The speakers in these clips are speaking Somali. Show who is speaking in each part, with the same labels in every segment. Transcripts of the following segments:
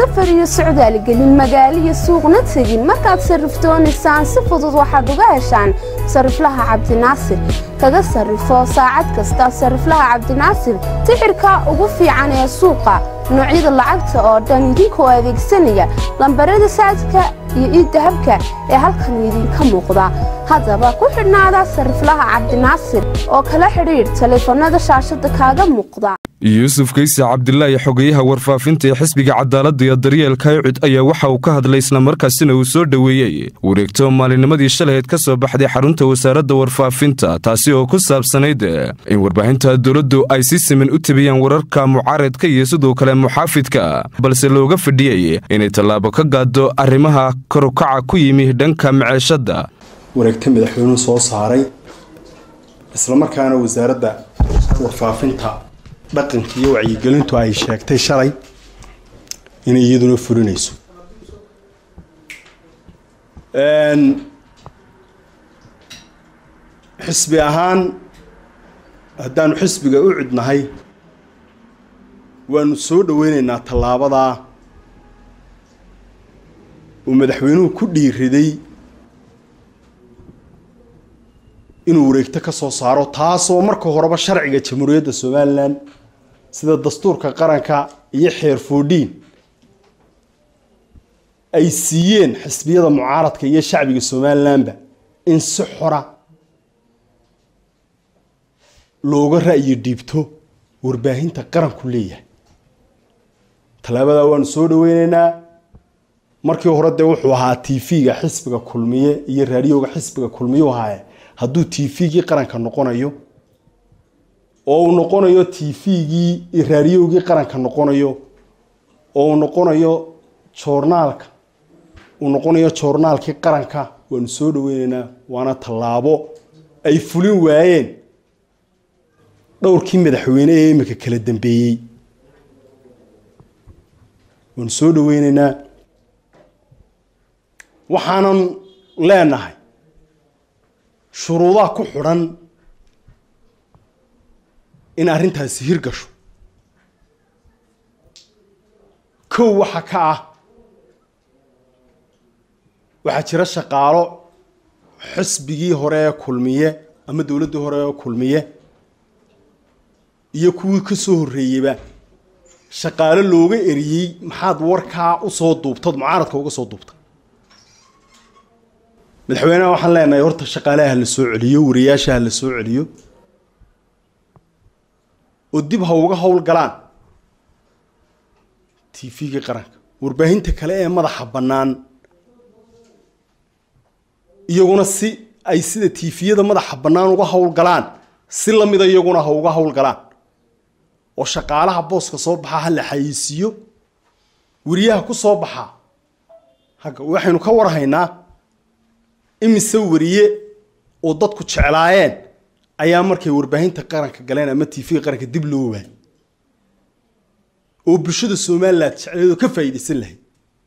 Speaker 1: safar iyo socdaal gelin magaalo iyo suuqna tegin markaad sarrifdoonaysaan si fudud waxaad uga heshaan sariflaha cabdinaasir kaga sarrifo saacad kasta sariflaha cabdinaasir sixirka ugu fiican ee suuqa noocyada lacagta oo dhan idinkoo adeegsanaya lambarada saadka iyo iidahabka ee halkan idinka muuqda haddaba ku xidhnaada sariflaha cabdinaasir oo kala xidhiidh taleefanada shaashada kaaga muuqda
Speaker 2: yuusuf kayse cabdilaahi xogeyaha warfaafinta ee xisbiga cadaaladda iyo daryeelka yucud ayaa waxa uu ka hadlay islamarkaasina uu soo dhoweeyey wareegto maalinimadii shalaheed ka soo baxday xarunta wasaaradda warfaafinta taasi oo ku saabsanayd in warbaahinta dowladdu ay si siman u tabiyaan wararka mucaaradka iyo sidoo kale muxaafidka balse looga fadhiyey inay tallaabo ka gaado arrimaha korukaca ku yimi dhanka maceeshadda
Speaker 3: wareegta madaxweynuhu soo saaray islamarkaana wasaaradda warfaafinta dhaqanka iyo wacyigelintu ay sheegtay shalay inay iyaduna fulinayso xisbi ahaan haddaanu xisbiga u cudnahay waanu soo dhoweynaynaa tallaabadaa uu madaxweynuhu ku dhiiriday inuu wareegto ka soo saaro taasoo marka horeba sharciga jamhuuriyadda somalilan sida dastuurka qaranka iyo xeer foodhiin ay siiyeen xisbiyada mucaaradka iyo shacbiga somalilanba in si xora looga ra'yi dhiibto warbaahinta qaranku leeyahay tallaabadaa waanu soo dhaweyneynaa markii hore dee wuxuu ahaa t v-ga xisbiga kulmiye iyo raadiyoga xisbiga kulmiyu ahaaye hadduu t v-gii qaranka noqonayo oo uu noqonayo t v-gii iyo raadiyogii qaranka noqonayo oo uu noqonayo joornaalka uu noqonayo joornaalkii qaranka waanu soo dhaweyneynaa waana tallaabo ay fulin waayeen dhowrkii madaxweyne ee imika kala dambeeyey waanu soo dhaweyneynaa waxaanan leenahay shuruudaha ku xidhan in arrintaasi hirgasho kow waxa ka ah waxaa jira shaqaalo xisbigii hore ee kulmiye ama dowladdii hore ee kulmiye iyo kuwii ka soo horreeyeyba shaqaalo looga eriyey maxaad warkaa usoo duubtad mucaaradka uga soo duubta madaxweyneha waxaan leenahay horta shaqaalaha la soo celiyo wariyaasha ha la soo celiyo oo dib ha uga howlgalaan t v-gii qaranka warbaahinta kale ee madaxa bannaan iyaguna si ay sida tifiyada madaxa bannaan uga howlgalaan si lamida iyaguna ha uga howlgalaan oo shaqaalaha booska soo baxa ha la xayeysiiyo wariyaha ku soo baxa hagga waxaynu ka warhaynaa imise wariye oo dadku jeclaayeen ayaa markay warbaahinta qaranka galeen ama t v qaranka dib loo waayay oo bulshada somalilan jecleedoo ka faa'iidaysan lahayd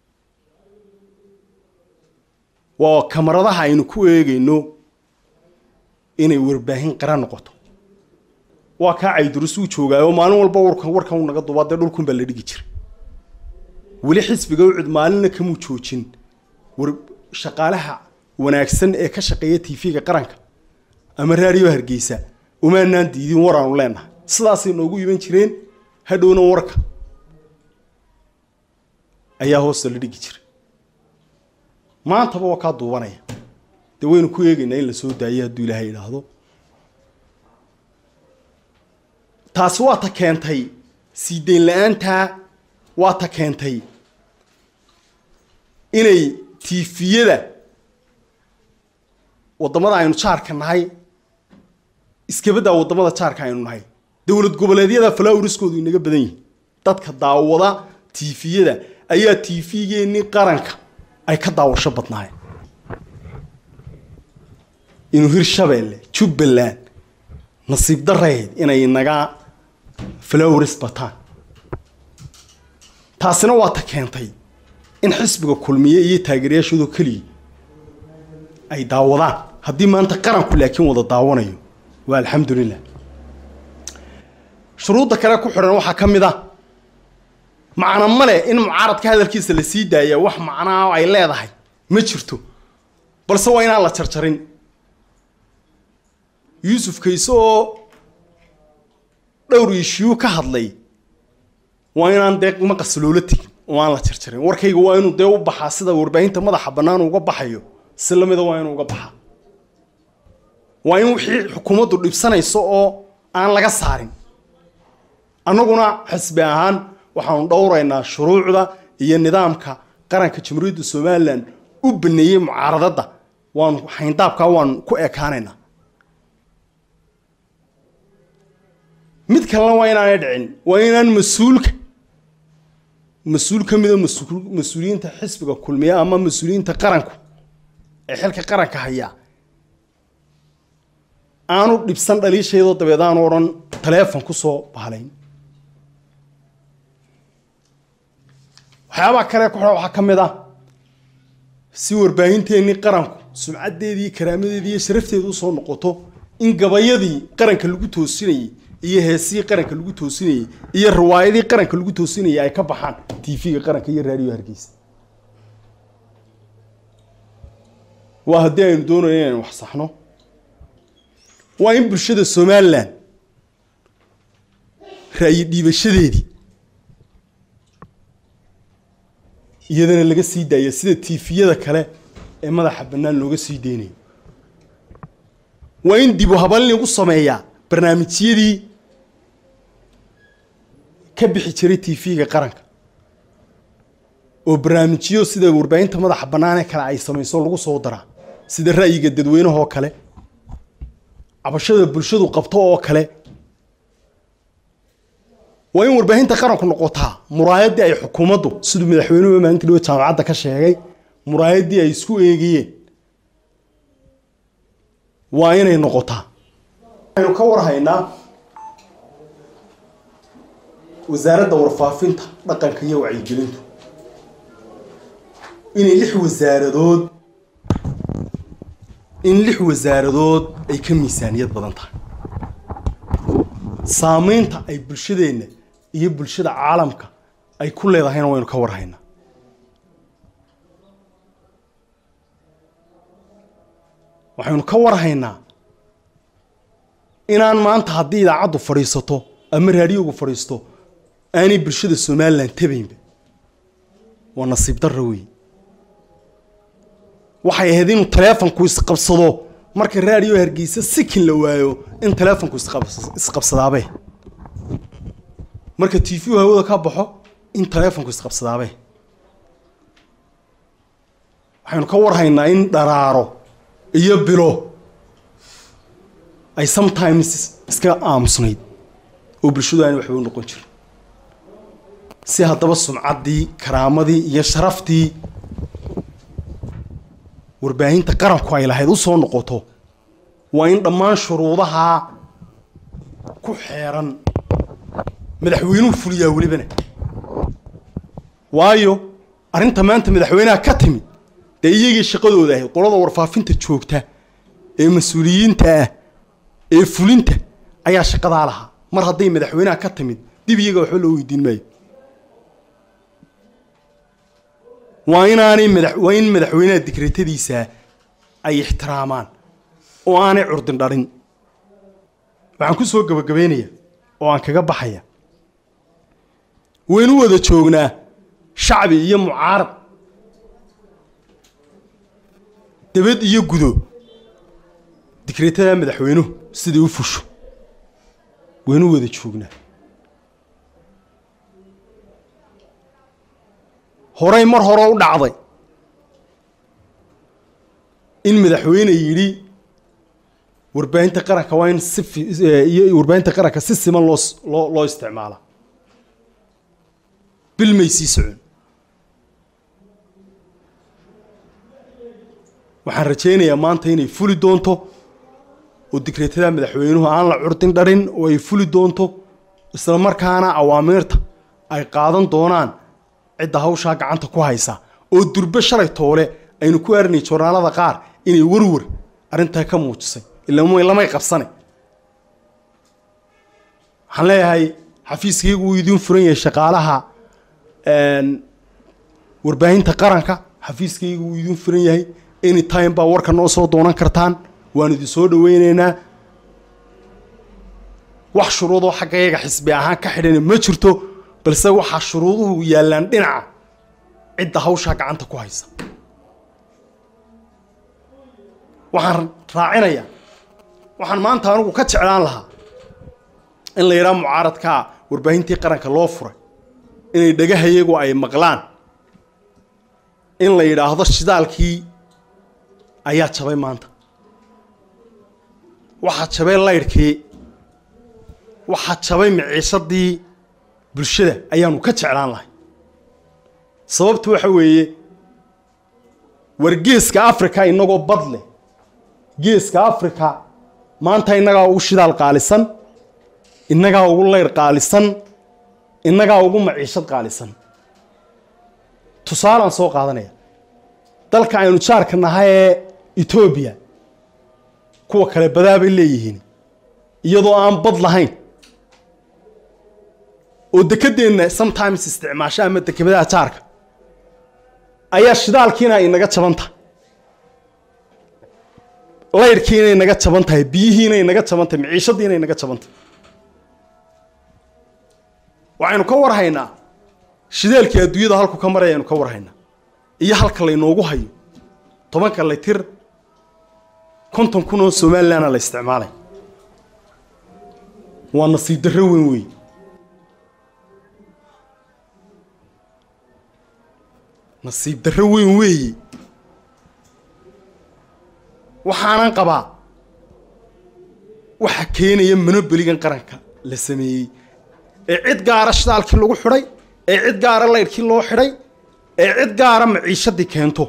Speaker 3: waa kamaradaha aynu ku eegayno inay warbaahin qaran noqoto waa kaa caydurus uu joogaayo maalin walba warkan warkan uu naga dubaa dee dhulkun baa la dhigi jiray weli xisbiga ucud maalinna kamuu joojin war shaqaalaha wanaagsan ee ka shaqeeya t v-ga qaranka ama raadiyo hargeysa umaanaan diidin waraanu leenahay sidaasay noogu iman jireen hadhowna warka ayaa hoosta la dhigi jiray maantaba waa kaa duubanaya dee waynu ku eegaynaa in la soo daayo hadduu ilaahay idhaahdo taasi waa ta keentay sii dayn la-aantaa waa ta keentay inay tiifiyada waddamada aynu jaarka nahay iskabaddaa waddamada jaarka aynu nahay dowlad goboleedyada falawriskoodu inaga badan yihin dadka daawada tiifiyada ayaa tiifigeenii qaranka ay ka daawasho badnaayeen inuu hirshabeelle jubbaland nasiib darayd inay naga falowris bataan taasina waa ta keentay in xisbiga kulmiye iyo taageerayaashoodo keliya ay daawadaan haddii maanta qaranku laakiin wada daawanayo waa alxamdulilah shuruudda kale ku xidhan waxaa ka mid ah macno male in mucaaradka hadalkiisa la sii daaya wax macnaa ay leedahay ma jirto balse waa inaan la jarjarin yuusuf kayse oo dhowr ishiyu ka hadlay waa inaan dee maqas loola tegin oo aan la jarjarin warkayga waa inuu dee u baxaa sida warbaahinta madaxa bannaan uga baxayo si lamida waa inuu uga baxaa waa in wixii xukuumaddu dhibsanayso oo aan laga saarin annaguna xisbi ahaan waxaanu dhowraynaa shuruucda iyo nidaamka qaranka jamhuuriyadda somalilan u baneeyey mucaaradadda waanu xayndaabkaa waanu ku ekaanaynaa mid kalena waa inaanay dhicin waa inaan mas-uulka mas-uul ka mida mas-uuliyiinta xisbiga kulmiya ama mas-uuliyiinta qaranku ee xilka qaranka hayaa aanu dhibsan dhaliishaydoo dabeed aanu odhan taleefon kusoo bahalayn waxyaabaha kale ku xidha waxaa ka mid ah si warbaahinteennii qaranku sumcaddeedii karaamadeedii iyo sharafteedu usoo noqoto in gabayadii qaranka lagu toosinayey iyo heesihii qaranka lagu toosinayey iyo riwaayadii qaranka lagu toosinayey ay ka baxaan tv-ga qaranka iyo raadiyo hargeysa waa haddii aynu doonayno inaynu wax saxno waa in bulshada somalilan ra'yi dhiibashadeedii iyadana laga sii daaya sida tiifiyada kale ee madaxa bannaan looga sii deynayo waa in dib u haban lagu sameeyaa barnaamijyadii ka bixi jiray tv-ga qaranka oo barnaamijyo sida warbaahinta madaxa bannaanee kale ay samayso lagu soo daraa sida ra'yiga dadweynahoo kale cabashada bulshadu qabto oo kale waa in warbaahinta qaranku noqotaa muraayaddii ay xukuumaddu siduu madaxweynuhu maalintii dhawe jaamacadda ka sheegay muraayaddii ay isku eegayeen waa inay noqotaa waxaynu ka warhaynaa wasaaradda warfaafinta dhaqanka iyo wacyigelintu inay lix wasaaradood in lix wasaaradood ay ka miisaaniyad badan tahay saameynta ay bulshadeenna iyo bulshada caalamka ay ku leedahayna waynu ka warhaynaa waxaynu ka warhaynaa inaan maanta haddii idaacaddu fadhiisato ama raadiyogu fadhiisto aanay bulshada somalilan tabaynba waa nasiib darra weeye waxay ahayd inuu taleefonku isqabsado marka raadiyo hargeysa sikin la waayo in taleefonku isqabsadaabe marka t v hawada ka baxo in taleefonku isqabsadaabe waxaynu ka warhaynaa in dharaaro iyo bilo ay sometimes iska aamusnayd oo bulshadu aana waxba u noqon jirin si haddaba sumcaddii karaamadii iyo sharaftii warbaahinta qaranku ay lahayd usoo noqoto waa in dhammaan shuruudaha ku xeeran madaxweynuhu fuliyaa welibana waayo arrinta maanta madaxweynaha ka timid dee iyagii shaqadooda ahayd qolada warfaafinta joogta ee mas-uuliyiinta ah ee fulinta ayaa shaqadaa lahaa mar hadday madaxweynaha ka timid dib iyaga waxba loo weydiin maayo waa inaanay mada waa in madaxweynaha digreetadiisa ay ixtiraamaan oo aanay curdin dhalin waxaan ku soo gabagabaynaya oo aan kaga baxaya waynu wada joognaa shacbi iyo mucaarad dabad iyo gudo digreetada madaxweynuhu siday u fusho waynu wada joognaa horey mar hore u dhacday in madaxweyne yidhi warbaahinta qaranka waa in si iyo warbaahinta qaranka si siman loo loo loo isticmaala bil may sii socon waxaan rajaynayaa maanta inay fuli doonto oo digreetada madaxweynuhu aan la curdin dharin oo ay fuli doonto isla markaana awaamiirta ay qaadan doonaan cidda hawshaa gacanta ku haysa oo durbe shalay toole aynu ku aarinay joornaalada qaar inay warwar arrintaa ka muujisay ila lamay qabsane waxaan leeyahay xafiiskaygu uu idiin furan yahay shaqaalaha warbaahinta qaranka xafiiskayga wuu idin furan yahay any time baa warka noo soo doonan kartaan waan idin soo dhaweyneynaa wax shuruudoo xaggayaga xisbi ahaan ka xidhana ma jirto balse waxaa shuruuduhu yaallaan dhinaca cidda hawshaa gacanta ku haysa waxaan raacinayaa waxaan maanta anigu ka jeclaan lahaa in la yidhaha mucaaradkaa warbaahintii qaranka loo furay inay dhagahayagu ay maqlaan in la yidhaahdo shidaalkii ayaa jabay maanta waxaa jabay laydhkii waxaa jabay miciishadii bulshada ayaanu ka jeclaan lahay sababtu waxa weeye war geeska africa inagoo bad leh geeska africa maanta innagaa ugu shidaal qaalisan innagaa ugu laydh qaalisan innagaa ugu maciishad qaalisan tusaalaan soo qaadanaya dalka aynu jaarka nahay ee etoobiya kuwa kale badaabay leeyihiin iyadoo aan bad lahayn oo dekedeenna sometimes isticmaasho ama dekebadaha jaarka ayaa shidaalkiina inaga jaban tahay laydhkiina inaga jaban tahay biyihiina inaga jaban tahay maciishadiina inaga jaban tahay waxaynu ka warhaynaa shidaalkii adduunyada halku ka maraya aynu ka warhaynaa iyo halka laynoogu hayo tobanka laytir konton kun oo somalilandna la isticmaalay waa nasiib darro weyn wey nasiib darro weyn weeye waxaanan qabaa waxa keenaya monoboligan qaranka la sameeyey ee cid gaara shidaalkii lagu xidhay ee cid gaara laydhkii loo xidhay ee cid gaara maciishadii keento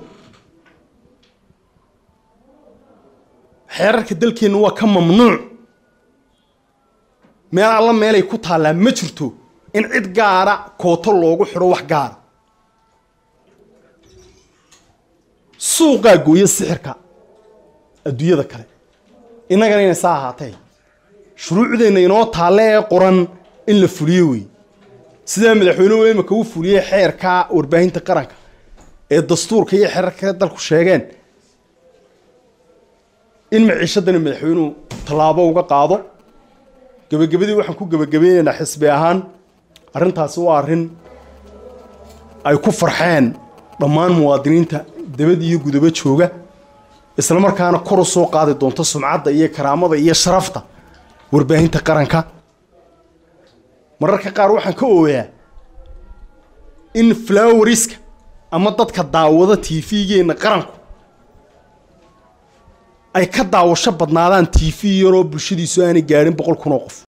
Speaker 3: xeerarka dalkeenna waa ka mamnuuc meel alla meelay ku taallaa ma jirto in cid gaara kooto loogu xidho wax gaara suuqaa gooya sixirka adduunyada kale innagana inay saa ahaatee shuruucdeenna inoo taalle ee qoran in la fuliyo wey sidaa madaxweynuhu imika u fuliyey xeerka warbaahinta qaranka ee dastuurka iyo xeerarka dalku sheegeen in maciishadana madaxweynuhu tallaabo uga qaado gebagabadii waxaan ku gebagabeynaynaa xisbi ahaan arrintaasi waa arrin ay ku farxeen dhammaan muwaadiniinta dabad iyo gudabo jooga isla markaana kor u soo qaadi doonto sumcadda iyo karaamada iyo sharafta warbaahinta qaranka mararka qaar waxaan ka ooyaa in floweriska ama dadka daawada t v-geenna qaranku ay ka daawasho badnaadaan t v yaroo bulshadiisu aanay gaadhin boqol kun oo qof